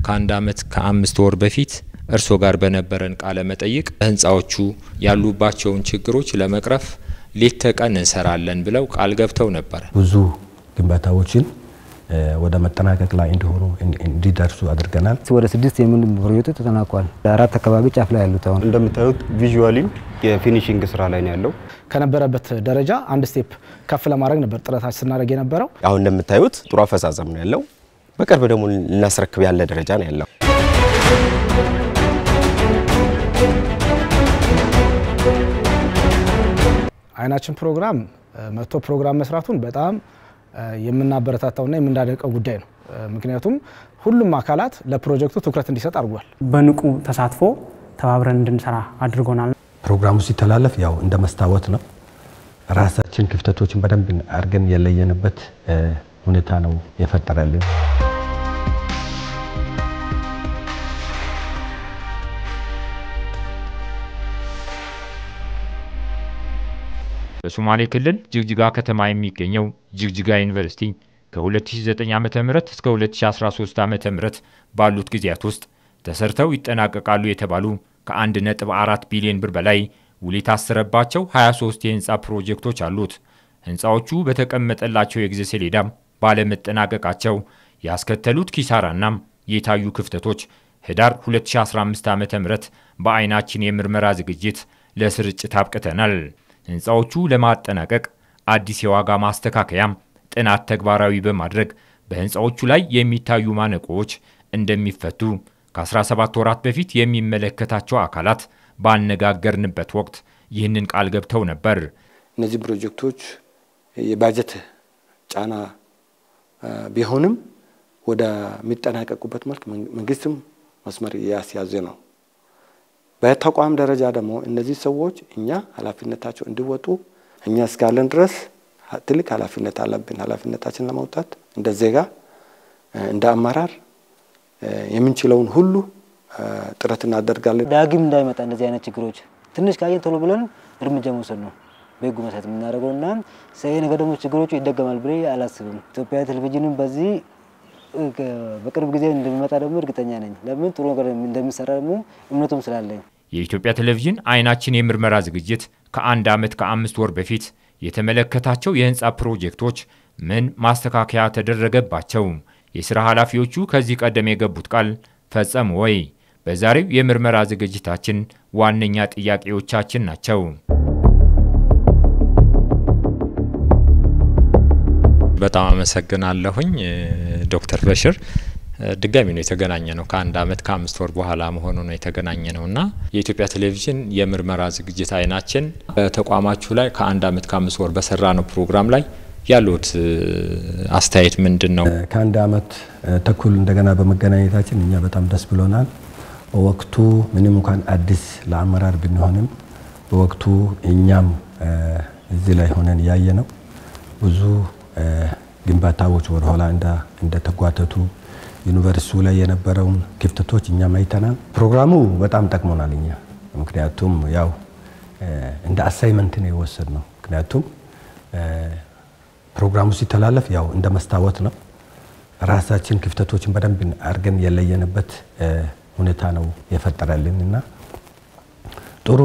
ከአንድ ዓመት ከአምስት ወር በፊት እርሶ ጋር በነበረን ቃለ መጠይቅ ህንፃዎቹ ያሉባቸውን ችግሮች ለመቅረፍ ሌት ተቀን እንሰራለን ብለው ቃል ገብተው ነበረ። ብዙ ግንባታዎችን ወደ መጠናቀቅ ላይ እንዲሆኑ እንዲደርሱ አድርገናል። ወደ ስድስት የሚሆኑ ፕሮጀክቶች ተጠናቋል። አራት አካባቢ ጫፍ ላይ ያሉት አሁን እንደምታዩት ቪዥዋሊም የፊኒሽንግ ስራ ላይ ነው ያለው። ከነበረበት ደረጃ አንድ ስቴፕ ከፍ ለማድረግ ነበር ጥረታችን ስናደርግ የነበረው። አሁን እንደምታዩት ጥሩ አፈጻጸም ነው ያለው። በቅርብ ደግሞ ልናስረክብ ያለ ደረጃ ነው ያለው። አይናችን ፕሮግራም መጥቶ ፕሮግራም መስራቱን በጣም የምናበረታታውና የምናደንቀው ጉዳይ ነው። ምክንያቱም ሁሉም አካላት ለፕሮጀክቱ ትኩረት እንዲሰጥ አድርጓል። በንቁ ተሳትፎ ተባብረን እንድንሰራ አድርጎናል። ፕሮግራሙ ሲተላለፍ ያው እንደ መስታወት ነው። ራሳችን ክፍተቶችን በደንብ አድርገን የለየንበት ሁኔታ ነው የፈጠረልን። በሶማሌ ክልል ጅግጅጋ ከተማ የሚገኘው ጅግጅጋ ዩኒቨርሲቲ ከ2009 ዓ ም እስከ 2013 ዓ ም ባሉት ጊዜያት ውስጥ ተሰርተው ይጠናቀቃሉ የተባሉ ከ1.4 ቢሊዮን ብር በላይ ውል የታሰረባቸው 23 የህንፃ ፕሮጀክቶች አሉት። ህንፃዎቹ በተቀመጠላቸው የጊዜ ሰሌዳም ባለመጠናቀቃቸው ያስከተሉት ኪሳራናም የታዩ ክፍተቶች ህዳር 2015 ዓ ም በአይናችን የምርመራ ዝግጅት ለስርጭት አብቅተናል። ህንፃዎቹ ለማጠናቀቅ አዲስ የዋጋ ማስተካከያም ጥናት ተግባራዊ በማድረግ በህንፃዎቹ ላይ የሚታዩ ማነቆዎች እንደሚፈቱ ከ17 ወራት በፊት የሚመለከታቸው አካላት ባነጋገርንበት ወቅት ይህንን ቃል ገብተው ነበር። እነዚህ ፕሮጀክቶች የባጀት ጫና ቢሆንም ወደሚጠናቀቁበት መልክ መንግስትም መስመር እያስያዘ ነው። በተቋም ደረጃ ደግሞ እነዚህ ሰዎች እኛ ኃላፊነታቸው እንዲወጡ እኛ እስካለን ድረስ ትልቅ ኃላፊነት አለብን። ኃላፊነታችን ለመውጣት እንደ ዜጋ እንደ አመራር የምንችለውን ሁሉ ጥረት እናደርጋለን። ዳግም እንዳይመጣ እንደዚህ አይነት ችግሮች ትንሽ ካየን ቶሎ ብለን እርምጃ መውሰድ ነው በህጉ መሰረት የምናደርገው እና ይሄ ነገር ደግሞ ችግሮቹ ይደገማል ብዬ አላስብም። ኢትዮጵያ ቴሌቪዥንም በዚህ በቅርብ ጊዜ እንደሚመጣ ደግሞ እርግጠኛ ነኝ። ለምን ጥሩ ነገር እንደሚሰራ ደግሞ እምነቱም ስላለኝ። የኢትዮጵያ ቴሌቪዥን አይናችን የምርመራ ዝግጅት ከአንድ ዓመት ከአምስት ወር በፊት የተመለከታቸው የህንፃ ፕሮጀክቶች ምን ማስተካከያ ተደረገባቸው? የሥራ ኃላፊዎቹ ከዚህ ቀደም የገቡት ቃል ፈጸሙ ወይ? በዛሬው የምርመራ ዝግጅታችን ዋነኛ ጥያቄዎቻችን ናቸው። በጣም አመሰግናለሁኝ ዶክተር በሽር። ድጋሚ ነው የተገናኘ ነው። ከአንድ ዓመት ከአምስት ወር በኋላ መሆኑ ነው የተገናኘ ነው እና የኢትዮጵያ ቴሌቪዥን የምርመራ ዝግጅት አይናችን በተቋማችሁ ላይ ከአንድ ዓመት ከአምስት ወር በሰራ ነው ፕሮግራም ላይ ያሉት አስተያየት ምንድን ነው? ከአንድ ዓመት ተኩል እንደገና በመገናኘታችን እኛ በጣም ደስ ብሎናል። በወቅቱ ምንም እንኳን አዲስ ለአመራር ብንሆንም በወቅቱ እኛም እዚህ ላይ ሆነን ያየ ነው ብዙ ግንባታዎች ወደኋላ እንደተጓተቱ ዩኒቨርሲቲው ላይ የነበረውን ክፍተቶች እኛም አይተናል። ፕሮግራሙ በጣም ጠቅሞናል እኛ ምክንያቱም ያው እንደ አሳይመንት ነው የወሰድ ነው። ምክንያቱም ፕሮግራሙ ሲተላለፍ ያው እንደ መስታወት ነው። ራሳችን ክፍተቶችን በደንብ አድርገን የለየንበት ሁኔታ ነው የፈጠረልን እና ጥሩ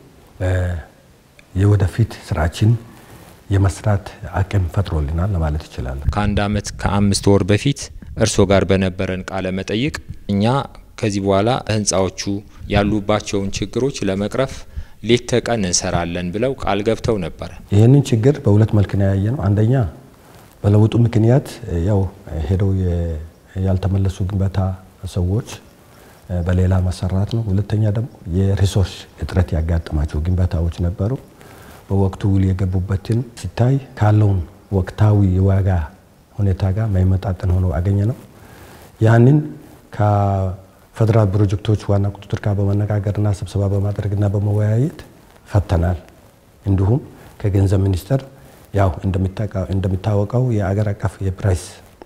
የወደፊት ስራችን የመስራት አቅም ፈጥሮልናል ለማለት ይችላል። ከአንድ ዓመት ከአምስት ወር በፊት እርስዎ ጋር በነበረን ቃለ መጠይቅ እኛ ከዚህ በኋላ ህንፃዎቹ ያሉባቸውን ችግሮች ለመቅረፍ ሌት ተቀን እንሰራለን ብለው ቃል ገብተው ነበረ። ይህንን ችግር በሁለት መልክ ነው ያየ ነው። አንደኛ በለውጡ ምክንያት ያው ሄደው ያልተመለሱ ግንባታ ሰዎች በሌላ መሰራት ነው። ሁለተኛ ደግሞ የሪሶርስ እጥረት ያጋጠማቸው ግንባታዎች ነበሩ። በወቅቱ ውል የገቡበትን ሲታይ ካለውን ወቅታዊ የዋጋ ሁኔታ ጋር ማይመጣጠን ሆኖ አገኘ ነው። ያንን ከፌዴራል ፕሮጀክቶች ዋና ቁጥጥር ጋር በመነጋገርና ስብሰባ በማድረግና በመወያየት ፈተናል። እንዲሁም ከገንዘብ ሚኒስቴር ያው እንደሚታወቀው የአገር አቀፍ የፕራይስ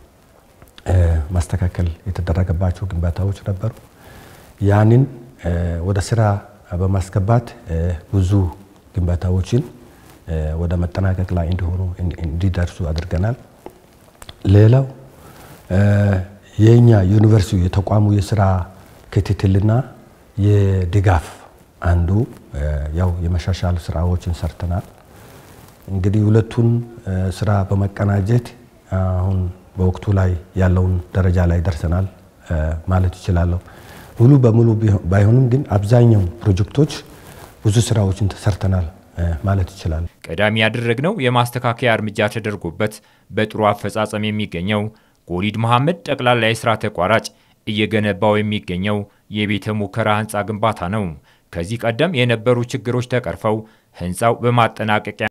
ማስተካከል የተደረገባቸው ግንባታዎች ነበሩ። ያንን ወደ ስራ በማስገባት ብዙ ግንባታዎችን ወደ መጠናቀቅ ላይ እንዲሆኑ እንዲደርሱ አድርገናል። ሌላው የኛ ዩኒቨርሲቲ የተቋሙ የስራ ክትትልና የድጋፍ አንዱ ያው የመሻሻል ስራዎችን ሰርተናል። እንግዲህ ሁለቱን ስራ በመቀናጀት አሁን በወቅቱ ላይ ያለውን ደረጃ ላይ ደርሰናል ማለት ይችላለሁ። ሙሉ በሙሉ ባይሆንም ግን አብዛኛው ፕሮጀክቶች ብዙ ስራዎችን ተሰርተናል ማለት ይችላል። ቀዳሚ ያደረግነው የማስተካከያ እርምጃ ተደርጎበት በጥሩ አፈጻጸም የሚገኘው ጎሊድ መሐመድ ጠቅላላ የስራ ተቋራጭ እየገነባው የሚገኘው የቤተ ሙከራ ህንፃ ግንባታ ነው። ከዚህ ቀደም የነበሩ ችግሮች ተቀርፈው ህንፃው በማጠናቀቂያ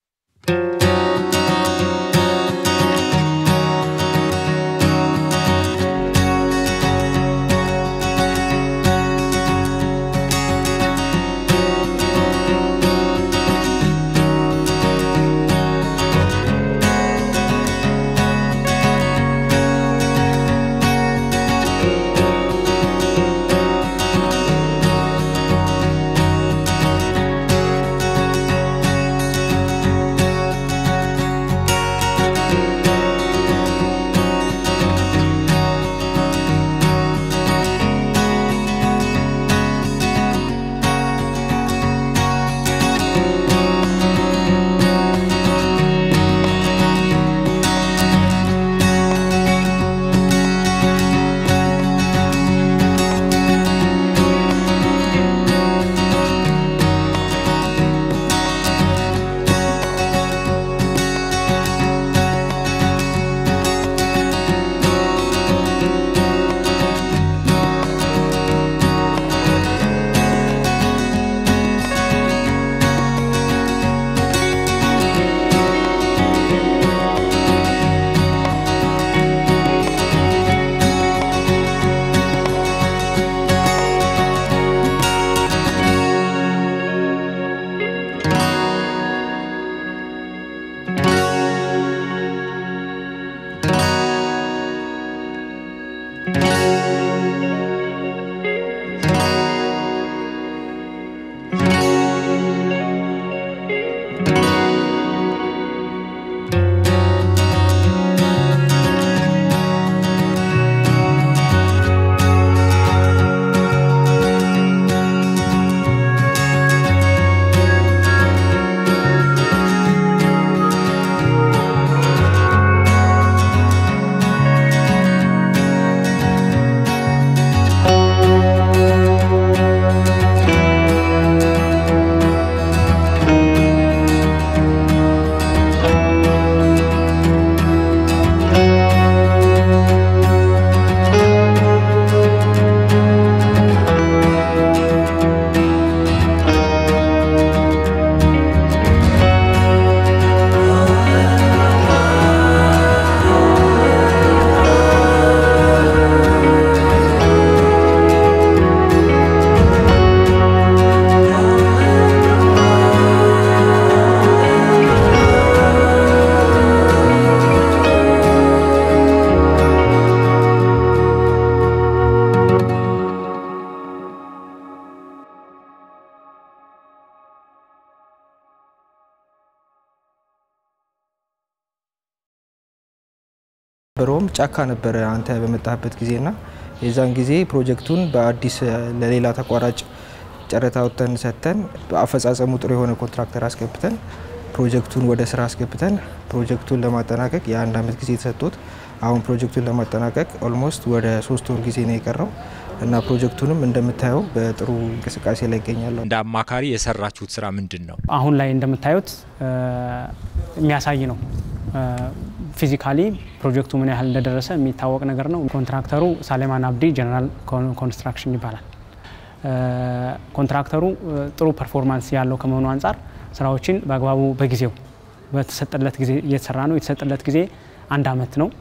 በሮም ጫካ ነበረ አንተ በመጣህበት ጊዜና የዛን ጊዜ ፕሮጀክቱን በአዲስ ለሌላ ተቋራጭ ጨረታ ወጥተን ሰጥተን በአፈጻጸሙ ጥሩ የሆነ ኮንትራክተር አስገብተን ፕሮጀክቱን ወደ ስራ አስገብተን ፕሮጀክቱን ለማጠናቀቅ የአንድ አመት ጊዜ ተሰጥቶት አሁን ፕሮጀክቱን ለማጠናቀቅ ኦልሞስት ወደ ሶስት ወር ጊዜ ነው የቀረው እና ፕሮጀክቱንም እንደምታየው በጥሩ እንቅስቃሴ ላይ ይገኛለሁ። እንደ አማካሪ የሰራችሁት ስራ ምንድን ነው? አሁን ላይ እንደምታዩት የሚያሳይ ነው። ፊዚካሊ ፕሮጀክቱ ምን ያህል እንደደረሰ የሚታወቅ ነገር ነው። ኮንትራክተሩ ሳሌማን አብዲ ጀነራል ኮንስትራክሽን ይባላል። ኮንትራክተሩ ጥሩ ፐርፎርማንስ ያለው ከመሆኑ አንጻር ስራዎችን በአግባቡ በጊዜው በተሰጠለት ጊዜ እየተሰራ ነው። የተሰጠለት ጊዜ አንድ አመት ነው።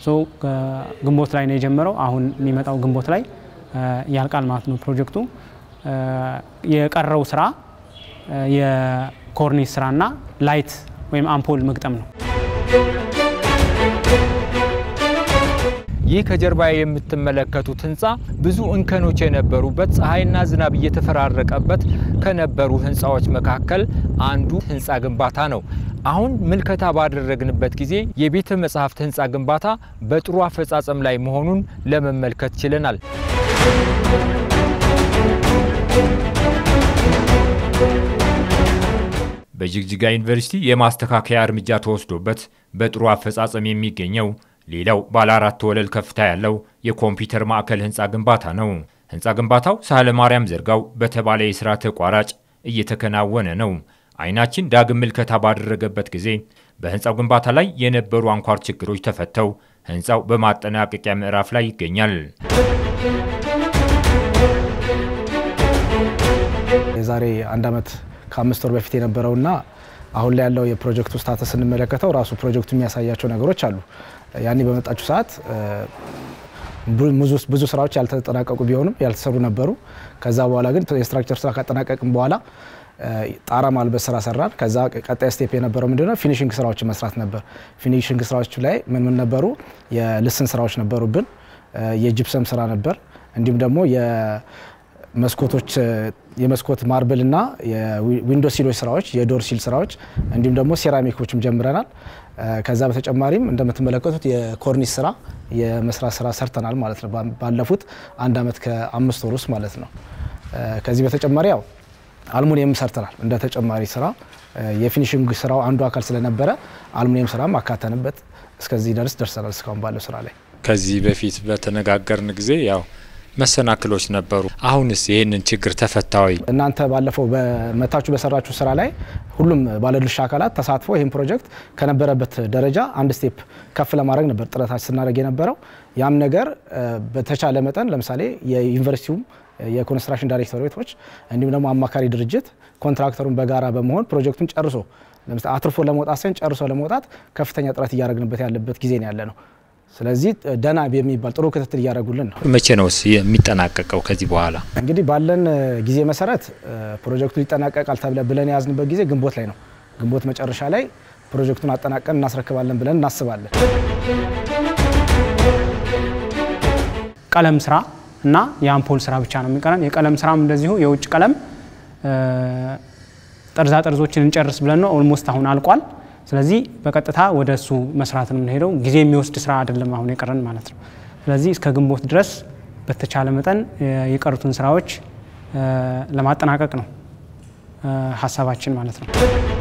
ግንቦት ላይ ነው የጀመረው። አሁን የሚመጣው ግንቦት ላይ ያልቃል ማለት ነው ፕሮጀክቱ። የቀረው ስራ የኮርኒስ ስራና ላይት ወይም አምፖል መግጠም ነው። ይህ ከጀርባ የምትመለከቱት ህንፃ ብዙ እንከኖች የነበሩበት ፀሐይና ዝናብ እየተፈራረቀበት ከነበሩ ህንፃዎች መካከል አንዱ ህንፃ ግንባታ ነው። አሁን ምልከታ ባደረግንበት ጊዜ የቤተ መጻሕፍት ህንፃ ግንባታ በጥሩ አፈጻጸም ላይ መሆኑን ለመመልከት ችለናል። በጅግጅጋ ዩኒቨርሲቲ የማስተካከያ እርምጃ ተወስዶበት በጥሩ አፈጻጸም የሚገኘው ሌላው ባለ አራት ወለል ከፍታ ያለው የኮምፒውተር ማዕከል ህንፃ ግንባታ ነው። ህንፃ ግንባታው ሳህለ ማርያም ዘርጋው በተባለ የስራ ተቋራጭ እየተከናወነ ነው። አይናችን ዳግም ምልከታ ባደረገበት ጊዜ በህንፃው ግንባታ ላይ የነበሩ አንኳር ችግሮች ተፈተው ህንፃው በማጠናቀቂያ ምዕራፍ ላይ ይገኛል። የዛሬ አንድ ዓመት ከአምስት ወር በፊት የነበረውና አሁን ላይ ያለው የፕሮጀክቱ ስታተስ ስንመለከተው ራሱ ፕሮጀክቱ የሚያሳያቸው ነገሮች አሉ። ያኔ በመጣችሁ ሰዓት ብዙ ስራዎች ያልተጠናቀቁ ቢሆኑም ያልተሰሩ ነበሩ። ከዛ በኋላ ግን የስትራክቸር ስራ ካጠናቀቅም በኋላ ጣራ ማልበስ ስራ ሰራን። ከዛ ቀጣይ ስቴፕ የነበረው ምንድነው ፊኒሽንግ ስራዎችን መስራት ነበር። ፊኒሽንግ ስራዎች ላይ ምን ምን ነበሩ? የልስን ስራዎች ነበሩብን፣ የጅፕሰም ስራ ነበር፣ እንዲሁም ደግሞ የመስኮቶች የመስኮት ማርብል እና የዊንዶ ሲሎች ስራዎች፣ የዶር ሲል ስራዎች እንዲሁም ደግሞ ሴራሚኮችም ጀምረናል። ከዛ በተጨማሪም እንደምትመለከቱት የኮርኒስ ስራ የመስራት ስራ ሰርተናል ማለት ነው። ባለፉት አንድ አመት ከአምስት ወር ውስጥ ማለት ነው። ከዚህ በተጨማሪ ያው አልሙኒየም ሰርተናል እንደ ተጨማሪ ስራ የፊኒሽንግ ስራው አንዱ አካል ስለነበረ አልሙኒየም ስራ አካተንበት እስከዚህ ደርስ ደርሰናል። እስካሁን ባለው ስራ ላይ ከዚህ በፊት በተነጋገርን ጊዜ ያው መሰናክሎች ነበሩ። አሁንስ ይህንን ችግር ተፈታዊ? እናንተ ባለፈው በመታችሁ በሰራችሁ ስራ ላይ ሁሉም ባለድርሻ አካላት ተሳትፎ ይህን ፕሮጀክት ከነበረበት ደረጃ አንድ ስቴፕ ከፍ ለማድረግ ነበር ጥረታችን ስናደርግ የነበረው። ያም ነገር በተቻለ መጠን ለምሳሌ የዩኒቨርሲቲውም የኮንስትራክሽን ዳይሬክተሮች እንዲሁም ደግሞ አማካሪ ድርጅት ኮንትራክተሩን በጋራ በመሆን ፕሮጀክቱን ጨርሶ ለምሳሌ አትርፎ ለመውጣት ሳይሆን ጨርሶ ለመውጣት ከፍተኛ ጥረት እያደረግንበት ያለበት ጊዜ ነው ያለ ነው። ስለዚህ ደህና የሚባል ጥሩ ክትትል እያደረጉልን ነው። መቼ ነው የሚጠናቀቀው? ከዚህ በኋላ እንግዲህ ባለን ጊዜ መሰረት ፕሮጀክቱ ይጠናቀቃል ተብለ ብለን የያዝንበት ጊዜ ግንቦት ላይ ነው። ግንቦት መጨረሻ ላይ ፕሮጀክቱን አጠናቀን እናስረክባለን ብለን እናስባለን። ቀለም ስራ እና የአምፖል ስራ ብቻ ነው የሚቀረን። የቀለም ስራም እንደዚሁ የውጭ ቀለም ጠርዛ ጠርዞችን እንጨርስ ብለን ነው። ኦልሞስት አሁን አልቋል። ስለዚህ በቀጥታ ወደ እሱ መስራት ነው የምንሄደው። ጊዜ የሚወስድ ስራ አይደለም አሁን የቀረን ማለት ነው። ስለዚህ እስከ ግንቦት ድረስ በተቻለ መጠን የቀሩትን ስራዎች ለማጠናቀቅ ነው ሀሳባችን ማለት ነው።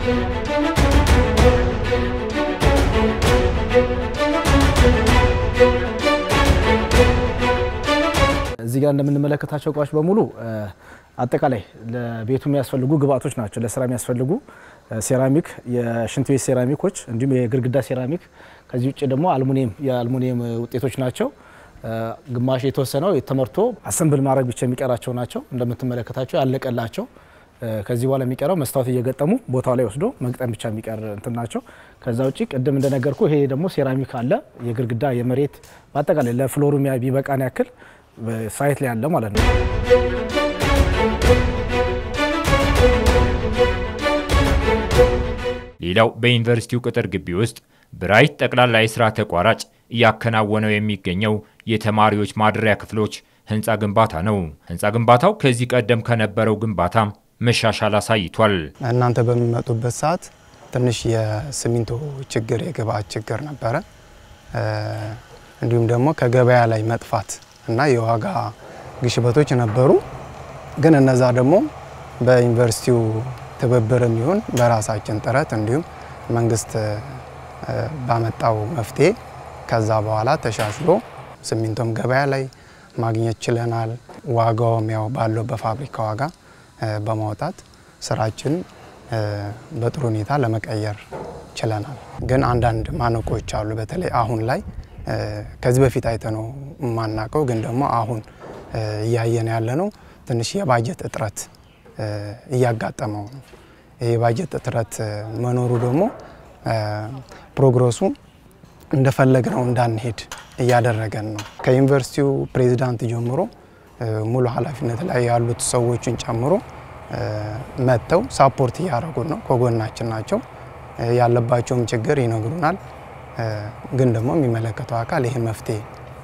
እዚህ ጋር እንደምንመለከታቸው እቃዎች በሙሉ አጠቃላይ ለቤቱ የሚያስፈልጉ ግብአቶች ናቸው። ለስራ የሚያስፈልጉ ሴራሚክ፣ የሽንት ቤት ሴራሚኮች እንዲሁም የግድግዳ ሴራሚክ፣ ከዚህ ውጭ ደግሞ አልሙኒየም የአልሙኒየም ውጤቶች ናቸው። ግማሽ የተወሰነው ተመርቶ አሰንብል ማድረግ ብቻ የሚቀራቸው ናቸው። እንደምትመለከታቸው ያለቀላቸው። ከዚህ በኋላ የሚቀረው መስታወት እየገጠሙ ቦታው ላይ ወስዶ መግጠም ብቻ የሚቀር እንትን ናቸው። ከዛ ውጭ ቅድም እንደነገርኩ ይሄ ደግሞ ሴራሚክ አለ። የግድግዳ የመሬት በአጠቃላይ ለፍሎሩ ቢበቃን ያክል ሳይት ላይ አለ ማለት ነው። ሌላው በዩኒቨርሲቲው ቅጥር ግቢ ውስጥ ብራይት ጠቅላላ የስራ ተቋራጭ እያከናወነው የሚገኘው የተማሪዎች ማደሪያ ክፍሎች ህንፃ ግንባታ ነው። ህንፃ ግንባታው ከዚህ ቀደም ከነበረው ግንባታ መሻሻል አሳይቷል። እናንተ በሚመጡበት ሰዓት ትንሽ የሲሚንቶ ችግር፣ የግብአት ችግር ነበረ። እንዲሁም ደግሞ ከገበያ ላይ መጥፋት እና የዋጋ ግሽበቶች ነበሩ። ግን እነዛ ደግሞ በዩኒቨርሲቲው ትብብርም ይሁን በራሳችን ጥረት እንዲሁም መንግስት ባመጣው መፍትሄ ከዛ በኋላ ተሻሽሎ ሲሚንቶም ገበያ ላይ ማግኘት ችለናል። ዋጋውም ያው ባለው በፋብሪካ ዋጋ በማውጣት ስራችን በጥሩ ሁኔታ ለመቀየር ችለናል። ግን አንዳንድ ማነቆች አሉ። በተለይ አሁን ላይ ከዚህ በፊት አይተነው የማናውቀው ግን ደግሞ አሁን እያየን ያለ ነው። ትንሽ የባጀት እጥረት እያጋጠመው ነው። ይህ የባጀት እጥረት መኖሩ ደግሞ ፕሮግረሱ እንደፈለግነው እንዳንሄድ እያደረገን ነው። ከዩኒቨርሲቲው ፕሬዚዳንት ጀምሮ ሙሉ ኃላፊነት ላይ ያሉት ሰዎችን ጨምሮ መጥተው ሳፖርት እያደረጉን ነው። ከጎናችን ናቸው። ያለባቸውም ችግር ይነግሩናል። ግን ደግሞ የሚመለከተው አካል ይህ መፍትሄ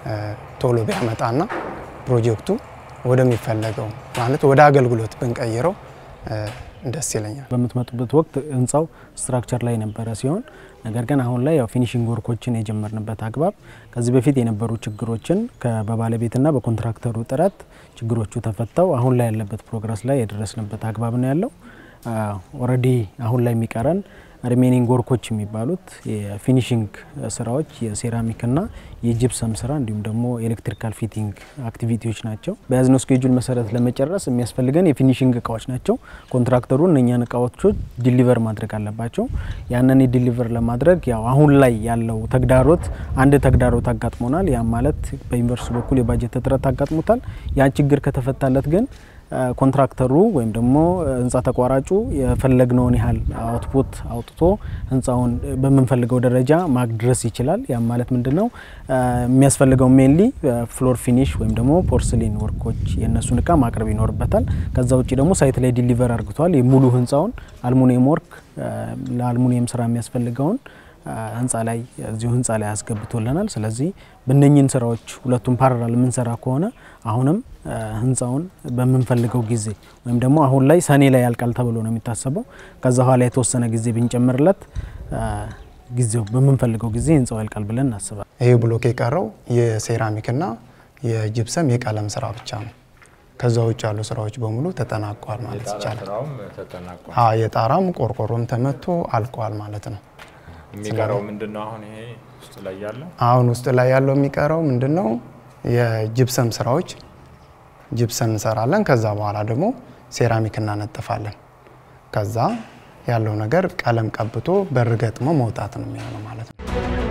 ቶሎ ቢያመጣና ፕሮጀክቱ ወደሚፈለገው ማለት ወደ አገልግሎት ብንቀይረው ደስ ይለኛል። በምትመጡበት ወቅት ህንፃው ስትራክቸር ላይ የነበረ ሲሆን ነገር ግን አሁን ላይ ያው ፊኒሽንግ ወርኮችን የጀመርንበት አግባብ ከዚህ በፊት የነበሩ ችግሮችን በባለቤትና በኮንትራክተሩ ጥረት ችግሮቹ ተፈተው አሁን ላይ ያለበት ፕሮግረስ ላይ የደረስንበት አግባብ ነው ያለው። ኦልሬዲ አሁን ላይ የሚቀረን ሪሜኒንግ ወርኮች የሚባሉት የፊኒሽንግ ስራዎች የሴራሚክና የጂፕሰም ስራ እንዲሁም ደግሞ ኤሌክትሪካል ፊቲንግ አክቲቪቲዎች ናቸው። በያዝነው ስኬጁል መሰረት ለመጨረስ የሚያስፈልገን የፊኒሽንግ እቃዎች ናቸው። ኮንትራክተሩ እነኛን እቃዎች ዲሊቨር ማድረግ አለባቸው። ያንን ዲሊቨር ለማድረግ ያው አሁን ላይ ያለው ተግዳሮት አንድ ተግዳሮት አጋጥሞናል። ያም ማለት በዩኒቨርስቲ በኩል የባጀት እጥረት አጋጥሞታል። ያ ችግር ከተፈታለት ግን ኮንትራክተሩ ወይም ደግሞ ህንፃ ተቋራጩ የፈለግነውን ያህል አውትፑት አውጥቶ ህንፃውን በምንፈልገው ደረጃ ማድረስ ይችላል። ያም ማለት ምንድን ነው የሚያስፈልገው ሜንሊ ፍሎር ፊኒሽ ወይም ደግሞ ፖርስሊን ወርኮች የእነሱን እቃ ማቅረብ ይኖርበታል። ከዛ ውጭ ደግሞ ሳይት ላይ ዲሊቨር አርግቷል። የሙሉ ህንፃውን አልሙኒየም ወርክ ለአልሙኒየም ስራ የሚያስፈልገውን ህንፃ ላይ እዚሁ ህንፃ ላይ አስገብቶልናል። ስለዚህ በእነኝን ስራዎች ሁለቱም ፓራል የምንሰራ ከሆነ አሁንም ህንፃውን በምንፈልገው ጊዜ ወይም ደግሞ አሁን ላይ ሰኔ ላይ ያልቃል ተብሎ ነው የሚታሰበው። ከዛ በኋላ የተወሰነ ጊዜ ብንጨምርለት ጊዜው በምንፈልገው ጊዜ ህንፃው ያልቃል ብለን እናስባለን። ይህ ብሎክ የቀረው የሴራሚክና የጅብሰም የቀለም ስራ ብቻ ነው። ከዛ ውጭ ያሉ ስራዎች በሙሉ ተጠናቋል ማለት ይቻላል። የጣራም ቆርቆሮም ተመቶ አልቋል ማለት ነው። የሚቀረው ምንድን ነው? አሁን ይሄ ውስጥ ላይ ያለው አሁን ውስጥ ላይ ያለው የሚቀረው ምንድን ነው? የጅብሰም ስራዎች ጅብሰም እንሰራለን። ከዛ በኋላ ደግሞ ሴራሚክ እናነጥፋለን። ከዛ ያለው ነገር ቀለም ቀብቶ በር ገጥሞ መውጣት ነው የሚሆነው ማለት ነው።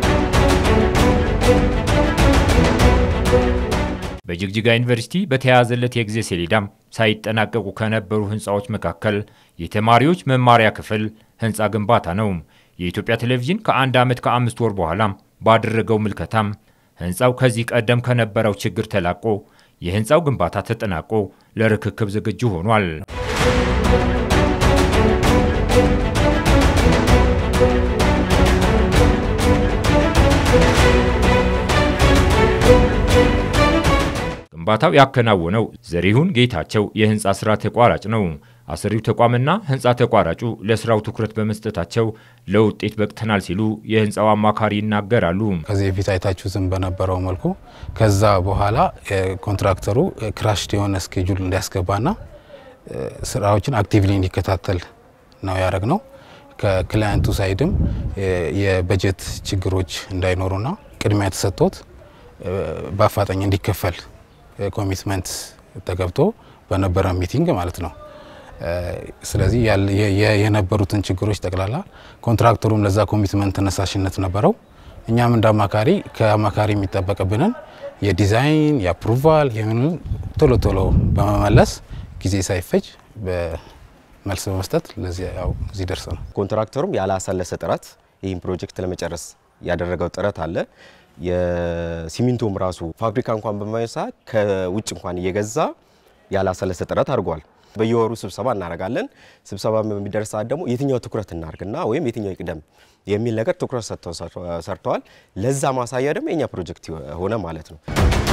በጅግጅጋ ዩኒቨርሲቲ በተያያዘለት የጊዜ ሰሌዳም ሳይጠናቀቁ ከነበሩ ህንፃዎች መካከል የተማሪዎች መማሪያ ክፍል ህንፃ ግንባታ ነው። የኢትዮጵያ ቴሌቪዥን ከአንድ ዓመት ከአምስት ወር በኋላ ባደረገው ምልከታም ህንፃው ከዚህ ቀደም ከነበረው ችግር ተላቆ የህንፃው ግንባታ ተጠናቆ ለርክክብ ዝግጁ ሆኗል። ግንባታው ያከናወነው ዘሪሁን ጌታቸው የህንፃ ስራ ተቋራጭ ነው። አሰሪው ተቋምና ህንፃ ተቋራጩ ለስራው ትኩረት በመስጠታቸው ለውጤት በቅተናል ሲሉ የህንፃው አማካሪ ይናገራሉ። ከዚህ በፊት አይታችሁትም በነበረው መልኩ ከዛ በኋላ ኮንትራክተሩ ክራሽድ የሆነ ስኬጁል እንዲያስገባና ስራዎችን አክቲቭሊ እንዲከታተል ነው ያደረግ ነው። ከክላየንቱ ሳይድም የበጀት ችግሮች እንዳይኖሩና ቅድሚያ ተሰጥቶት በአፋጣኝ እንዲከፈል ኮሚትመንት ተገብቶ በነበረ ሚቲንግ ማለት ነው። ስለዚህ የነበሩትን ችግሮች ጠቅላላ ኮንትራክተሩም ለዛ ኮሚትመንት ተነሳሽነት ነበረው። እኛም እንደ አማካሪ ከአማካሪ የሚጠበቅብንን የዲዛይን የአፕሩቫል የምን ቶሎ ቶሎ በመመለስ ጊዜ ሳይፈጅ መልስ በመስጠት ለዚህ ያው እዚህ ደርሰናል። ኮንትራክተሩም ያላሰለሰ ጥረት ይህን ፕሮጀክት ለመጨረስ ያደረገው ጥረት አለ። የሲሚንቶም ራሱ ፋብሪካ እንኳን በማይሳ ከውጭ እንኳን እየገዛ ያላሰለሰ ጥረት አድርጓል። በየወሩ ስብሰባ እናደርጋለን። ስብሰባ በሚደርስ ሰዓት ደግሞ የትኛው ትኩረት እናርግና ወይም የትኛው ይቅደም የሚል ነገር ትኩረት ሰጥተው ሰርተዋል። ለዛ ማሳያ ደግሞ የኛ ፕሮጀክት ሆነ ማለት ነው።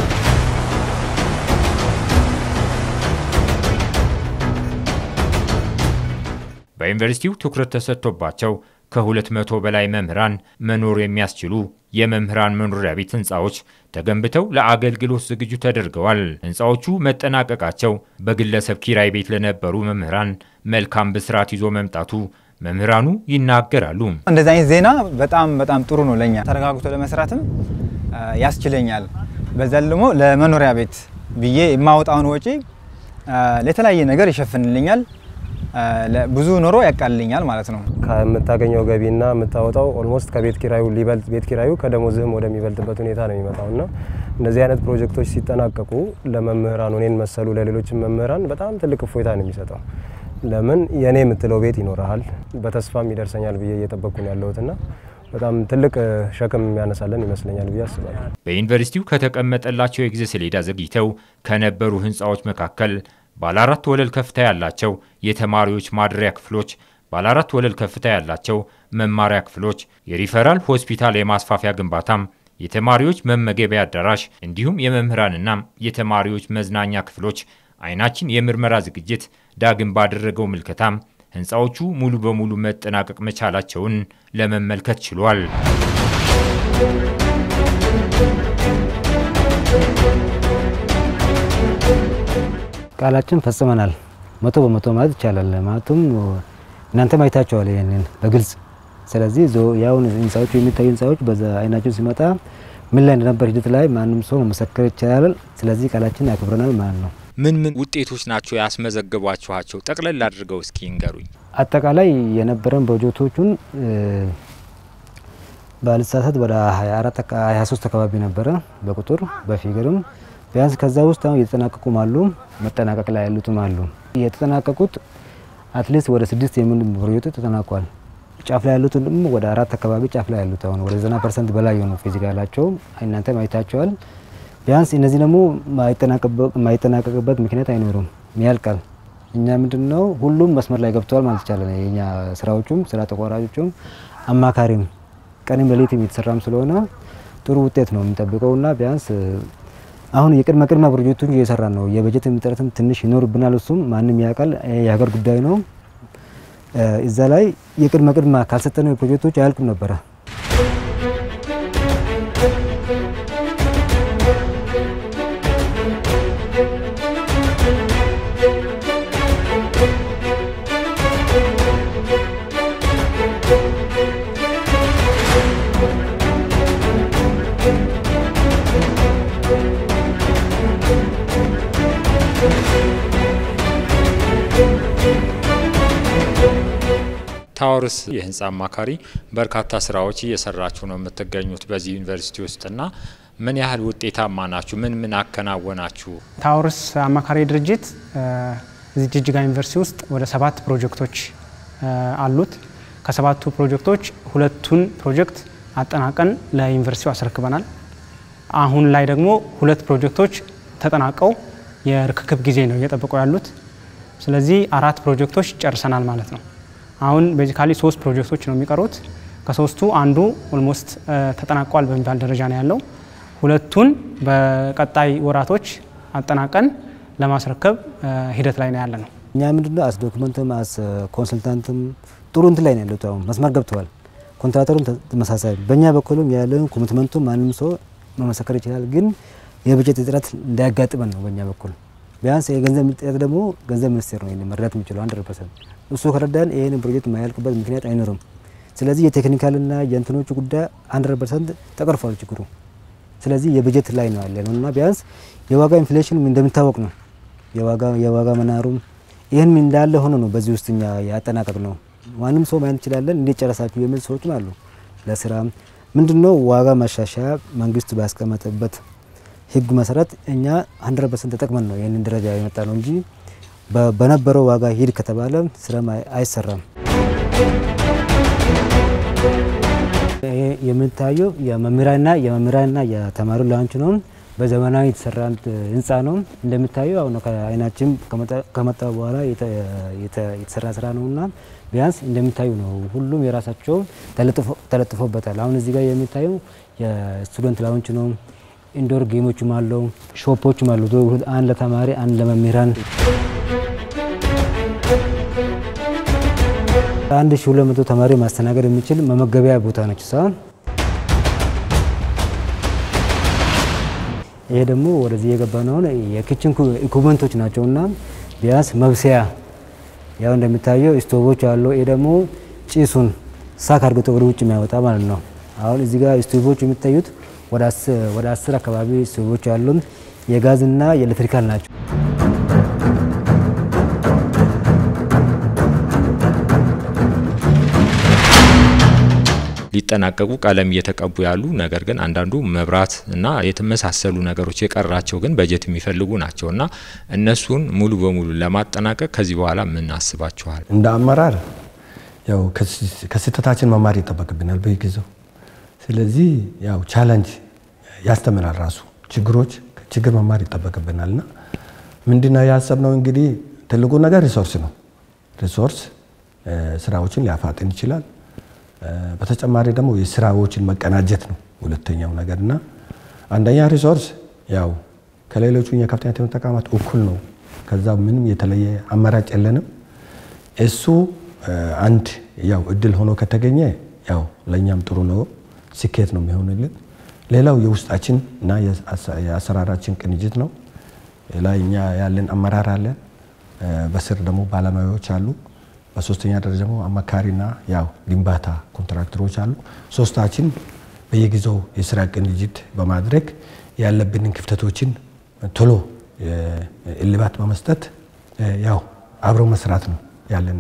በዩኒቨርሲቲው ትኩረት ተሰጥቶባቸው ከሁለት መቶ በላይ መምህራን መኖር የሚያስችሉ የመምህራን መኖሪያ ቤት ህንፃዎች ተገንብተው ለአገልግሎት ዝግጁ ተደርገዋል። ህንፃዎቹ መጠናቀቃቸው በግለሰብ ኪራይ ቤት ለነበሩ መምህራን መልካም ብስራት ይዞ መምጣቱ መምህራኑ ይናገራሉ። እንደዚህ አይነት ዜና በጣም በጣም ጥሩ ነው ለኛ ተረጋግቶ ለመስራትም ያስችለኛል። በዛ ደግሞ ለመኖሪያ ቤት ብዬ የማወጣውን ወጪ ለተለያየ ነገር ይሸፍንልኛል። ብዙ ኑሮ ያቃልልኛል ማለት ነው። ከምታገኘው ገቢና የምታወጣው ኦልሞስት ከቤት ኪራዩ ሊበልጥ ቤት ኪራዩ ከደሞዝህም ወደሚበልጥበት ሁኔታ ነው የሚመጣው እና እንደዚህ አይነት ፕሮጀክቶች ሲጠናቀቁ ለመምህራን እኔን መሰሉ ለሌሎችም መምህራን በጣም ትልቅ እፎይታ ነው የሚሰጠው። ለምን የእኔ የምትለው ቤት ይኖረሃል፣ በተስፋም ይደርሰኛል ብዬ እየጠበቅኩ ነው ያለሁትና በጣም ትልቅ ሸክም የሚያነሳለን ይመስለኛል ብዬ አስባለሁ። በዩኒቨርሲቲው ከተቀመጠላቸው የጊዜ ሰሌዳ ዘግይተው ከነበሩ ህንፃዎች መካከል ባለ አራት ወለል ከፍታ ያላቸው የተማሪዎች ማደሪያ ክፍሎች፣ ባለ አራት ወለል ከፍታ ያላቸው መማሪያ ክፍሎች፣ የሪፈራል ሆስፒታል የማስፋፊያ ግንባታም የተማሪዎች መመገቢያ አዳራሽ እንዲሁም የመምህራንና የተማሪዎች መዝናኛ ክፍሎች አይናችን የምርመራ ዝግጅት ዳግም ባደረገው ምልከታም ህንፃዎቹ ሙሉ በሙሉ መጠናቀቅ መቻላቸውን ለመመልከት ችሏል። ቃላችን ፈጽመናል መቶ በመቶ ማለት ይቻላል። ማለቱም እናንተም አይታቸዋል ይህንን በግልጽ ስለዚህ ያሁን ህንፃዎቹ የሚታዩ ህንፃዎች በዛ አይናችን ሲመጣ ምን ላይ እንደነበር ሂደት ላይ ማንም ሰው መመሰከር ይቻላል። ስለዚህ ቃላችን ያክብረናል ማለት ነው። ምን ምን ውጤቶች ናቸው ያስመዘግቧችኋቸው? ጠቅለል አድርገው እስኪ እንገሩኝ። አጠቃላይ የነበረን ፕሮጀክቶቹን ባልሳሳት ወደ 24 23 አካባቢ ነበረ በቁጥር በፊገርም ቢያንስ ከዛ ውስጥ አሁን እየተጠናቀቁም አሉ፣ መጠናቀቅ ላይ ያሉትም አሉ። የተጠናቀቁት አትሊስት ወደ ስድስት የሚሆኑ ፕሮጀክቶች ተጠናቋል። ጫፍ ላይ ያሉት ደግሞ ወደ አራት አካባቢ ጫፍ ላይ ያሉት አሁን ወደ ዘጠና ፐርሰንት በላይ የሆኑ ፊዚካላቸው እናንተም አይታቸዋል። ቢያንስ እነዚህ ደግሞ የማይጠናቀቅበት ምክንያት አይኖሩም፣ ያልቃል። እኛ ምንድን ነው ሁሉም መስመር ላይ ገብተዋል ማለት ይቻላል። የኛ ስራዎቹም ስራ ተቋራጮቹም አማካሪም ቀንም ሌሊትም የተሰራም ስለሆነ ጥሩ ውጤት ነው የምንጠብቀው እና ቢያንስ አሁን የቅድመ ቅድመ ፕሮጀክቶች እየሰራ ነው። የበጀት እጥረትም ትንሽ ይኖርብናል። እሱም ማንም ያውቃል፣ የሀገር ጉዳይ ነው። እዛ ላይ የቅድመ ቅድመ ካልሰጠነው ፕሮጀክቶች አያልቅም ነበረ። ታወርስ የህንፃ አማካሪ በርካታ ስራዎች እየሰራችሁ ነው የምትገኙት በዚህ ዩኒቨርሲቲ ውስጥና ምን ያህል ውጤታማ ናችሁ? ምን ምን አከናወናችሁ? ታወርስ አማካሪ ድርጅት እዚህ ጅጅጋ ዩኒቨርሲቲ ውስጥ ወደ ሰባት ፕሮጀክቶች አሉት። ከሰባቱ ፕሮጀክቶች ሁለቱን ፕሮጀክት አጠናቀን ለዩኒቨርሲቲው አስረክበናል። አሁን ላይ ደግሞ ሁለት ፕሮጀክቶች ተጠናቀው የርክክብ ጊዜ ነው እየጠበቁ ያሉት። ስለዚህ አራት ፕሮጀክቶች ጨርሰናል ማለት ነው። አሁን ቤዚካሊ ሶስት ፕሮጀክቶች ነው የሚቀሩት። ከሶስቱ አንዱ ኦልሞስት ተጠናቋል በሚባል ደረጃ ነው ያለው። ሁለቱን በቀጣይ ወራቶች አጠናቀን ለማስረከብ ሂደት ላይ ነው ያለ ነው። እኛ ምንድነው አስ ዶክመንትም አስ ኮንሰልታንትም ጥሩ እንትን ላይ ነው ያሉት። አሁን መስመር ገብተዋል። ኮንትራተሩም ተመሳሳይ፣ በእኛ በኩልም ያለን ኮሚትመንቱም ማንም ሰው መመሰከር ይችላል። ግን የበጀት እጥረት እንዳያጋጥመን ነው በእኛ በኩል ቢያንስ የገንዘብ እጥረት ደግሞ ገንዘብ ሚኒስቴር ነው መረዳት የሚችለው አንድ ፐርሰንት እሱ ከረዳን ይህንን ፕሮጀክት የማያልቅበት ምክንያት አይኖርም። ስለዚህ የቴክኒካልና የእንትኖቹ ጉዳይ አንድ ፐርሰንት ተቀርፏል ችግሩ። ስለዚህ የበጀት ላይ ነው ያለ ነው እና ቢያንስ የዋጋ ኢንፍሌሽን እንደሚታወቅ ነው የዋጋ መናሩም ይህን እንዳለ ሆኖ ነው በዚህ ውስጥ እኛ ያጠናቀቅ ነው። ማንም ሰው ማየት እንችላለን እንዴት ጨረሳችሁ የሚል ሰዎችም አሉ። ለስራ ምንድነው ዋጋ ማሻሻያ መንግስት ባስቀመጠበት ህግ መሰረት እኛ 100 ፐርሰንት ተጠቅመን ነው ይህንን ደረጃ የመጣ ነው እንጂ በነበረው ዋጋ ሂድ ከተባለ ስራም አይሰራም። ይሄ የምታየው የመምህራንና የመምህራንና የተማሪ ላውንች ነው። በዘመናዊ የተሰራ ህንፃ ነው። እንደምታየው አሁን ከአይናችን ከመጣ በኋላ የተሰራ ስራ ነውና ቢያንስ እንደሚታዩ ነው። ሁሉም የራሳቸው ተለጥፎበታል። አሁን እዚህ ጋር የሚታየው የስቱደንት ላውንች ነው። ኢንዶር ጌሞችም አለው፣ ሾፖችም አሉ። አንድ ለተማሪ አንድ ለመምህራን አንድ ሺ ሁለት መቶ ተማሪ ማስተናገድ የሚችል መመገቢያ ቦታ ነች ሳ ይሄ ደግሞ ወደዚህ የገባ ነው የኪችን ኢኩመንቶች ናቸውና ቢያንስ መብሰያ ያው እንደሚታየው ስቶቮች አሉ። ይሄ ደግሞ ጭሱን ሳክ አድርገው ወደ ውጭ የሚያወጣ ማለት ነው። አሁን እዚህ ጋር ስቶቮች የሚታዩት ወደ አስር አካባቢ ስቶቮች ያሉን የጋዝና የኤሌክትሪካል ናቸው። ሊጠናቀቁ ቀለም እየተቀቡ ያሉ ነገር ግን አንዳንዱ መብራት እና የተመሳሰሉ ነገሮች የቀራቸው ግን በጀት የሚፈልጉ ናቸው እና እነሱን ሙሉ በሙሉ ለማጠናቀቅ ከዚህ በኋላ ምን አስባችኋል? እንደ አመራር ያው ከስህተታችን መማር ይጠበቅብናል በየጊዜው። ስለዚህ ያው ቻለንጅ ያስተምራል ራሱ ችግሮች ችግር መማር ይጠበቅብናል እና ምንድነው ያሰብነው እንግዲህ ትልቁ ነገር ሪሶርስ ነው። ሪሶርስ ስራዎችን ሊያፋጥን ይችላል። በተጨማሪ ደግሞ የስራዎችን መቀናጀት ነው ሁለተኛው ነገር እና አንደኛ ሪሶርስ ያው ከሌሎቹ የከፍተኛ ትምህርት ተቋማት እኩል ነው። ከዛ ምንም የተለየ አማራጭ የለንም። እሱ አንድ ያው እድል ሆኖ ከተገኘ ያው ለእኛም ጥሩ ነው፣ ስኬት ነው የሚሆንልን። ሌላው የውስጣችን እና የአሰራራችን ቅንጅት ነው። ላይ እኛ ያለን አመራር አለ፣ በስር ደግሞ ባለሙያዎች አሉ። በሶስተኛ ደረጃ ደግሞ አማካሪና ያው ግንባታ ኮንትራክተሮች አሉ። ሶስታችን በየጊዜው የስራ ቅንጅት በማድረግ ያለብንን ክፍተቶችን ቶሎ እልባት በመስጠት ያው አብሮ መስራት ነው ያለን።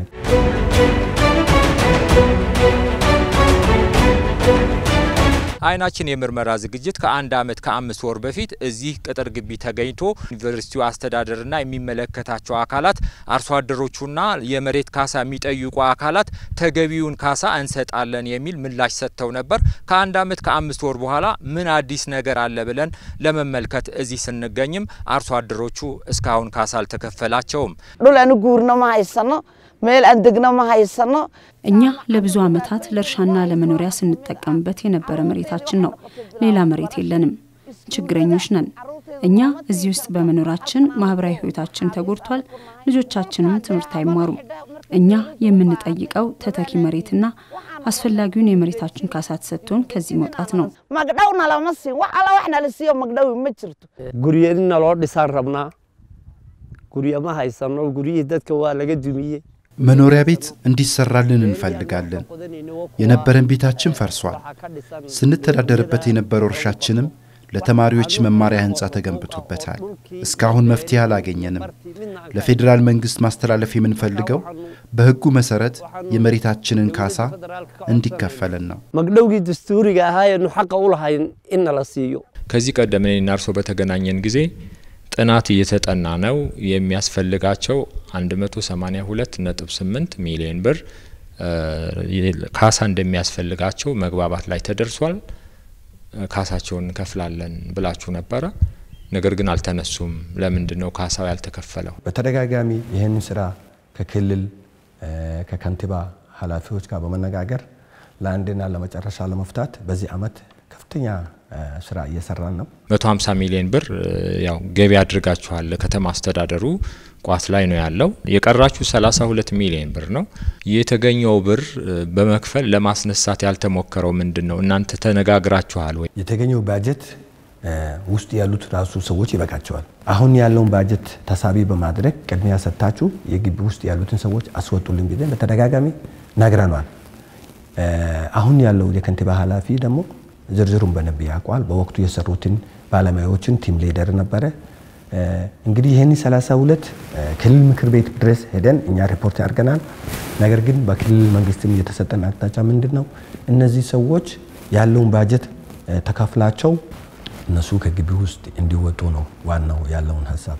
አይናችን የምርመራ ዝግጅት ከአንድ ዓመት ከአምስት ወር በፊት እዚህ ቅጥር ግቢ ተገኝቶ ዩኒቨርሲቲው አስተዳደርና የሚመለከታቸው አካላት አርሶ አደሮቹና የመሬት ካሳ የሚጠይቁ አካላት ተገቢውን ካሳ እንሰጣለን የሚል ምላሽ ሰጥተው ነበር። ከአንድ ዓመት ከአምስት ወር በኋላ ምን አዲስ ነገር አለ ብለን ለመመልከት እዚህ ስንገኝም አርሶ አደሮቹ እስካሁን ካሳ አልተከፈላቸውም። ዱለን ጉር ነው ማይሰኖ ሜል አንድግ ነው ማይሰኖ እኛ ለብዙ ዓመታት ለእርሻና ለመኖሪያ ስንጠቀምበት የነበረ መሬታችን ነው። ሌላ መሬት የለንም። ችግረኞች ነን። እኛ እዚህ ውስጥ በመኖራችን ማህበራዊ ህይወታችን ተጎድቷል። ልጆቻችንም ትምህርት አይማሩም። እኛ የምንጠይቀው ተተኪ መሬትና አስፈላጊውን የመሬታችን ካሳ ተሰጥቶን ከዚህ መውጣት ነው። magdhowna lama siin wax alla waxna la siiyo magdhowi ma jirto guryeedina loo dhisaan rabnaa guryo ma haysano guryihii dadka waa laga dumiyey መኖሪያ ቤት እንዲሰራልን እንፈልጋለን። የነበረን ቤታችን ፈርሷል። ስንተዳደርበት የነበረው እርሻችንም ለተማሪዎች መማሪያ ህንፃ ተገንብቶበታል። እስካሁን መፍትሄ አላገኘንም። ለፌዴራል መንግስት ማስተላለፍ የምንፈልገው በህጉ መሰረት የመሬታችንን ካሳ እንዲከፈለን ነው። magdhowgii dastuuriga ahaayenu xaqa u lahayn in nala siiyo ከዚህ ቀደም እኔና እርሶ በተገናኘን ጊዜ ጥናት እየተጠና ነው። የሚያስፈልጋቸው 182.8 ሚሊዮን ብር ካሳ እንደሚያስፈልጋቸው መግባባት ላይ ተደርሷል። ካሳቸውን እንከፍላለን ብላችሁ ነበረ። ነገር ግን አልተነሱም። ለምንድን ነው ካሳው ያልተከፈለው? በተደጋጋሚ ይህንን ስራ ከክልል ከከንቲባ ኃላፊዎች ጋር በመነጋገር ለአንድና ለመጨረሻ ለመፍታት በዚህ አመት ከፍተኛ ስራ እየሰራን ነው። 150 ሚሊዮን ብር ያው ገቢ አድርጋችኋል። ከተማ አስተዳደሩ ቋት ላይ ነው ያለው። የቀራችሁ 32 ሚሊዮን ብር ነው። የተገኘው ብር በመክፈል ለማስነሳት ያልተሞከረው ምንድን ነው? እናንተ ተነጋግራችኋል ወይ? የተገኘው ባጀት ውስጥ ያሉት ራሱ ሰዎች ይበቃቸዋል። አሁን ያለውን ባጀት ተሳቢ በማድረግ ቅድሚያ ሰጥታችሁ የግቢ ውስጥ ያሉትን ሰዎች አስወጡልን ጊዜ በተደጋጋሚ ነግረኗል። አሁን ያለው የከንቲባ ኃላፊ ደግሞ ዝርዝሩን በደንብ ያውቋል። በወቅቱ የሰሩትን ባለሙያዎችን ቲም ሊደር ነበረ። እንግዲህ ይህን 32 ክልል ምክር ቤት ድረስ ሄደን እኛ ሪፖርት ያድርገናል። ነገር ግን በክልል መንግስትም የተሰጠን አቅጣጫ ምንድን ነው? እነዚህ ሰዎች ያለውን ባጀት ተከፍላቸው እነሱ ከግቢ ውስጥ እንዲወጡ ነው ዋናው ያለውን ሀሳብ።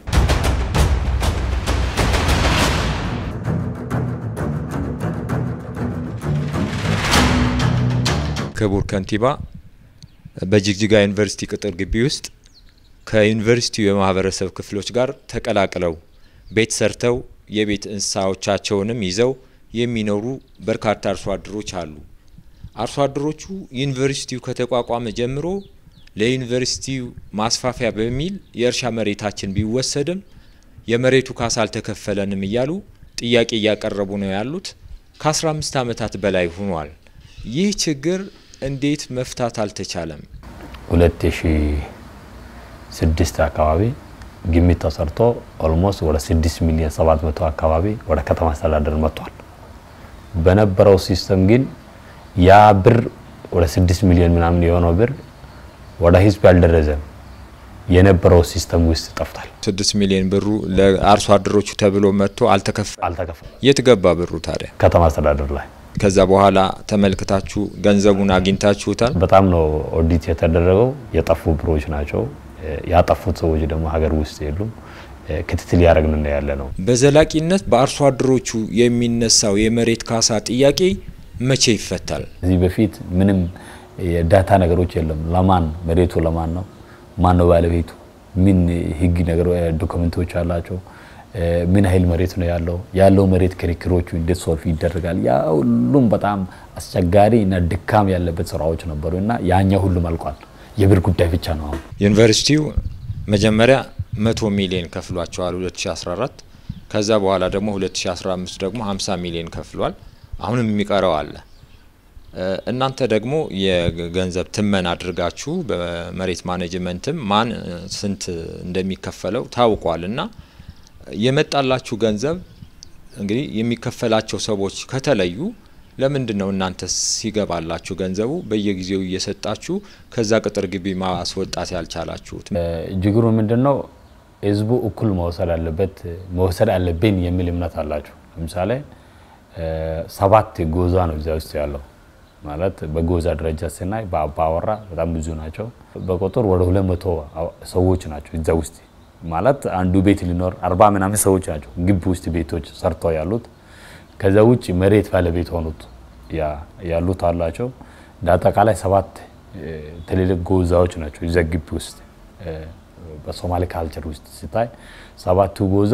ክቡር ከንቲባ በጅግጅጋ ዩኒቨርሲቲ ቅጥር ግቢ ውስጥ ከዩኒቨርሲቲው የማህበረሰብ ክፍሎች ጋር ተቀላቅለው ቤት ሰርተው የቤት እንስሳዎቻቸውንም ይዘው የሚኖሩ በርካታ አርሶ አደሮች አሉ። አርሶ አደሮቹ ዩኒቨርሲቲው ከተቋቋመ ጀምሮ ለዩኒቨርሲቲው ማስፋፊያ በሚል የእርሻ መሬታችን ቢወሰድም የመሬቱ ካሳ አልተከፈለንም እያሉ ጥያቄ እያቀረቡ ነው ያሉት። ከ15 ዓመታት በላይ ሆኗል። ይህ ችግር እንዴት መፍታት አልተቻለም? ሁለት ሺ ስድስት አካባቢ ግምት ተሰርቶ ኦልሞስት ወደ ስድስት ሚሊዮን ሰባት መቶ አካባቢ ወደ ከተማ አስተዳደር መጥቷል። በነበረው ሲስተም ግን ያ ብር ወደ ስድስት ሚሊዮን ምናምን የሆነው ብር ወደ ህዝብ ያልደረሰም የነበረው ሲስተም ውስጥ ጠፍቷል። ስድስት ሚሊዮን ብሩ ለአርሶ አደሮቹ ተብሎ መጥቶ አልተከፈለም። አልተከፈለም። የት ገባ ብሩ ታዲያ? ከተማ አስተዳደር ላይ ከዛ በኋላ ተመልክታችሁ ገንዘቡን አግኝታችሁታል? በጣም ነው ኦዲት የተደረገው። የጠፉ ብሮች ናቸው። ያጠፉት ሰዎች ደግሞ ሀገር ውስጥ የሉም። ክትትል ያደረግን ያለ ነው። በዘላቂነት በአርሶ አደሮቹ የሚነሳው የመሬት ካሳ ጥያቄ መቼ ይፈታል? እዚህ በፊት ምንም የዳታ ነገሮች የለም። ለማን መሬቱ ለማን ነው? ማን ነው ባለቤቱ? ምን ህግ ነገር ዶክመንቶች አላቸው? ምን ያህል መሬት ነው ያለው፣ ያለው መሬት ክርክሮቹ እንዴት ሶልፍ ይደረጋል። ያ ሁሉም በጣም አስቸጋሪ እና ድካም ያለበት ስራዎች ነበሩ እና ያኛው ሁሉም አልቋል። የብር ጉዳይ ብቻ ነው አሁን ዩኒቨርሲቲው መጀመሪያ መቶ ሚሊዮን ከፍሏቸዋል 2014 ከዛ በኋላ ደግሞ 2015 ደግሞ 50 ሚሊዮን ከፍሏል። አሁንም የሚቀረው አለ። እናንተ ደግሞ የገንዘብ ትመን አድርጋችሁ በመሬት ማኔጅመንትም ማን ስንት እንደሚከፈለው ታውቋል እና የመጣላችሁ ገንዘብ እንግዲህ የሚከፈላቸው ሰዎች ከተለዩ ለምንድን ነው እናንተ ሲገባላችሁ ገንዘቡ በየጊዜው እየሰጣችሁ ከዛ ቅጥር ግቢ ማስወጣት ያልቻላችሁት? ችግሩ ምንድን ነው? ህዝቡ እኩል መውሰድ አለበት መውሰድ አለብን የሚል እምነት አላቸው። ለምሳሌ ሰባት ጎዛ ነው እዚያ ውስጥ ያለው ማለት በጎዛ ደረጃ ስናይ በአባወራ በጣም ብዙ ናቸው። በቁጥር ወደ ሁለት መቶ ሰዎች ናቸው እዚያ ውስጥ ማለት አንዱ ቤት ሊኖር አርባ ምናምን ሰዎች ናቸው ግቢ ውስጥ ቤቶች ሰርተው ያሉት። ከዛ ውጭ መሬት ባለቤት ሆኑት ያሉት አላቸው። እንደ አጠቃላይ ሰባት ትልልቅ ጎዛዎች ናቸው እዚያ ግቢ ውስጥ በሶማሌ ካልቸር ውስጥ ሲታይ ሰባቱ ጎዛ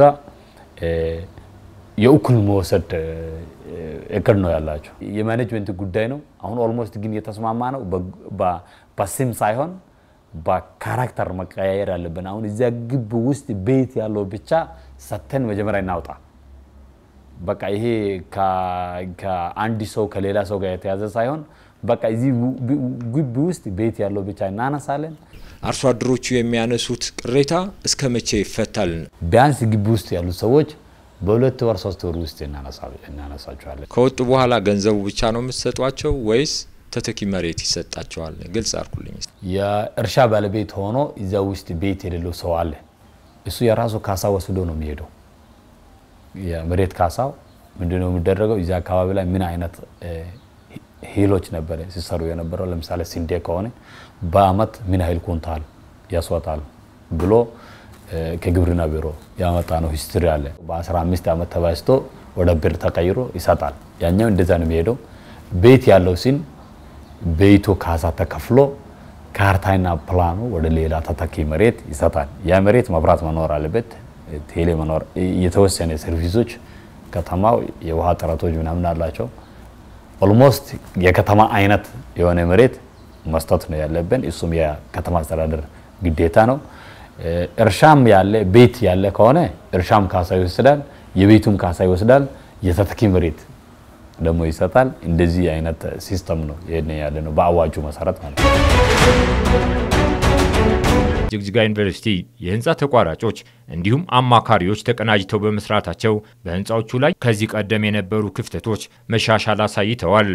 የእኩል መውሰድ እቅድ ነው ያላቸው። የማኔጅመንት ጉዳይ ነው። አሁን ኦልሞስት ግን የተስማማ ነው በስም ሳይሆን በካራክተር መቀያየር ያለብን። አሁን እዚያ ግቢ ውስጥ ቤት ያለው ብቻ ሰተን መጀመሪያ እናውጣ። በቃ ይሄ ከአንድ ሰው ከሌላ ሰው ጋር የተያዘ ሳይሆን በቃ እዚህ ግቢ ውስጥ ቤት ያለው ብቻ እናነሳለን። አርሶ አደሮቹ የሚያነሱት ቅሬታ እስከ መቼ ይፈታል? ቢያንስ ግቢ ውስጥ ያሉት ሰዎች በሁለት ወር ሶስት ወር ውስጥ እናነሳቸዋለን። ከወጡ በኋላ ገንዘቡ ብቻ ነው የምትሰጧቸው ወይስ ተተኪ መሬት ይሰጣቸዋል? ግልጽ አርኩልኝ። የእርሻ ባለቤት ሆኖ እዚያ ውስጥ ቤት የሌለው ሰው አለ። እሱ የራሱ ካሳ ወስዶ ነው የሚሄደው። የመሬት ካሳው ምንድነው የሚደረገው? እዚያ አካባቢ ላይ ምን አይነት ሂሎች ነበረ ሲሰሩ የነበረው? ለምሳሌ ስንዴ ከሆነ በአመት ምን ያህል ኩንታል ያስወጣል ብሎ ከግብርና ቢሮ ያመጣ ነው ሂስትሪ አለ። በ15 ዓመት ተባዝቶ ወደ ብር ተቀይሮ ይሰጣል። ያኛው እንደዛ ነው የሚሄደው። ቤት ያለው ሲን ቤቱ ካሳ ተከፍሎ ካርታና ፕላኑ ወደ ሌላ ተተኪ መሬት ይሰጣል። ያ መሬት መብራት መኖር አለበት፣ ቴሌ መኖር፣ የተወሰነ ሰርቪሶች ከተማው የውሃ ጥረቶች ምናምን አላቸው። ኦልሞስት የከተማ አይነት የሆነ መሬት መስጠት ነው ያለብን። እሱም የከተማ አስተዳደር ግዴታ ነው። እርሻም ያለ ቤት ያለ ከሆነ እርሻም ካሳ ይወስዳል፣ የቤቱም ካሳ ይወስዳል፣ የተተኪ መሬት ደግሞ ይሰጣል። እንደዚህ አይነት ሲስተም ነው ይሄን ያለ ነው በአዋጁ መሰረት ማለት ነው። ጅግጅጋ ዩኒቨርሲቲ የህንፃ ተቋራጮች እንዲሁም አማካሪዎች ተቀናጅተው በመስራታቸው በህንፃዎቹ ላይ ከዚህ ቀደም የነበሩ ክፍተቶች መሻሻል አሳይተዋል።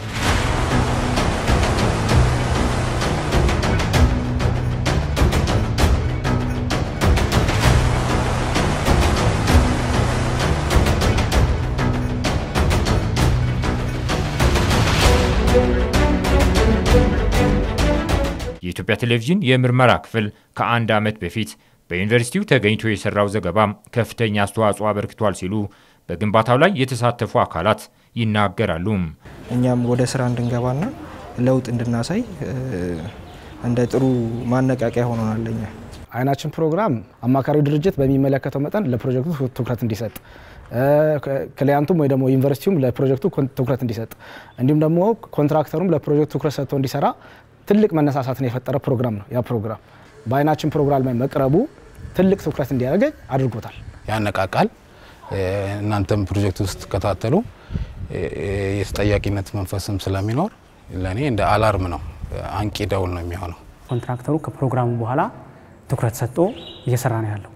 የኢትዮጵያ ቴሌቪዥን የምርመራ ክፍል ከአንድ ዓመት በፊት በዩኒቨርሲቲው ተገኝቶ የሰራው ዘገባ ከፍተኛ አስተዋጽኦ አበርክቷል ሲሉ በግንባታው ላይ የተሳተፉ አካላት ይናገራሉ። እኛም ወደ ስራ እንድንገባና ለውጥ እንድናሳይ እንደ ጥሩ ማነቃቂያ ሆኖናል። እኛ አይናችን ፕሮግራም አማካሪ ድርጅት በሚመለከተው መጠን ለፕሮጀክቱ ትኩረት እንዲሰጥ ክሊያንቱም ወይ ደግሞ ዩኒቨርሲቲውም ለፕሮጀክቱ ትኩረት እንዲሰጥ እንዲሁም ደግሞ ኮንትራክተሩም ለፕሮጀክቱ ትኩረት ሰጥቶ እንዲሰራ ትልቅ መነሳሳትን የፈጠረ ፕሮግራም ነው። ያ ፕሮግራም በአይናችን ፕሮግራም ላይ መቅረቡ ትልቅ ትኩረት እንዲያገኝ አድርጎታል። ያነቃቃል። እናንተም ፕሮጀክት ውስጥ ትከታተሉ የተጠያቂነት መንፈስም ስለሚኖር ለእኔ እንደ አላርም ነው፣ አንቂ ደውል ነው የሚሆነው። ኮንትራክተሩ ከፕሮግራሙ በኋላ ትኩረት ሰጥቶ እየሰራ ነው ያለው።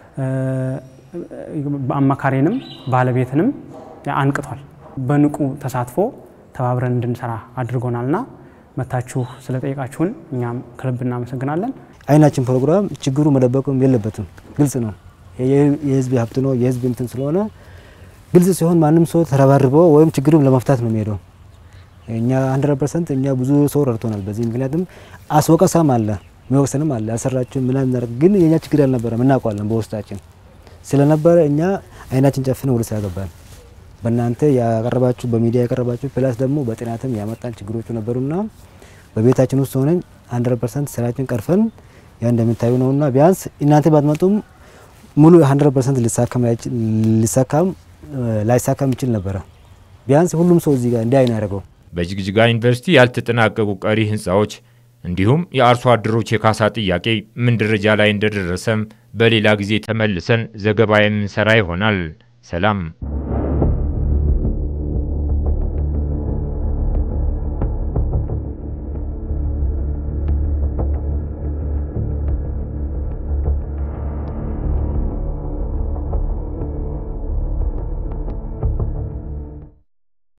አማካሪንም ባለቤትንም አንቅቷል። በንቁ ተሳትፎ ተባብረን እንድንሰራ አድርጎናልና መታችሁ ስለጠየቃችሁን እኛም ከልብ እናመሰግናለን። አይናችን ፕሮግራም ችግሩ መደበቅም የለበትም፣ ግልጽ ነው። የህዝብ ሀብት ነው፣ የህዝብ እንትን ስለሆነ ግልጽ ሲሆን ማንም ሰው ተረባርቦ ወይም ችግሩን ለመፍታት ነው የሚሄደው። እኛ 100 ፐርሰንት እኛ ብዙ ሰው ረድቶናል። በዚህ ምክንያቱም አስወቀሳም አለ የሚወቅሰንም አለ ያልሰራችሁን ምናምን እናደርግ ግን የእኛ ችግር ያልነበረም እናውቀዋለን በውስጣችን ስለነበረ እኛ አይናችን ጨፍነን ወደ ስራ ገባን። በእናንተ ያቀረባችሁ በሚዲያ ያቀረባችሁ ፕላስ ደግሞ በጥናትም ያመጣን ችግሮቹ ነበሩና በቤታችን ውስጥ ሆነን 100 ፐርሰንት ስራችን ቀርፈን ያ እንደምታዩ ነውና ቢያንስ እናንተ ባትመጡም ሙሉ 100 ፐርሰንት ሊሳካም ላይሳካም ይችል ነበረ። ቢያንስ ሁሉም ሰው እዚህ ጋር እንዲህ አይን ያደርገው በጅግጅጋ ዩኒቨርሲቲ ያልተጠናቀቁ ቀሪ ህንፃዎች እንዲሁም የአርሶ አደሮች የካሳ ጥያቄ ምን ደረጃ ላይ እንደደረሰም በሌላ ጊዜ ተመልሰን ዘገባ የምንሰራ ይሆናል። ሰላም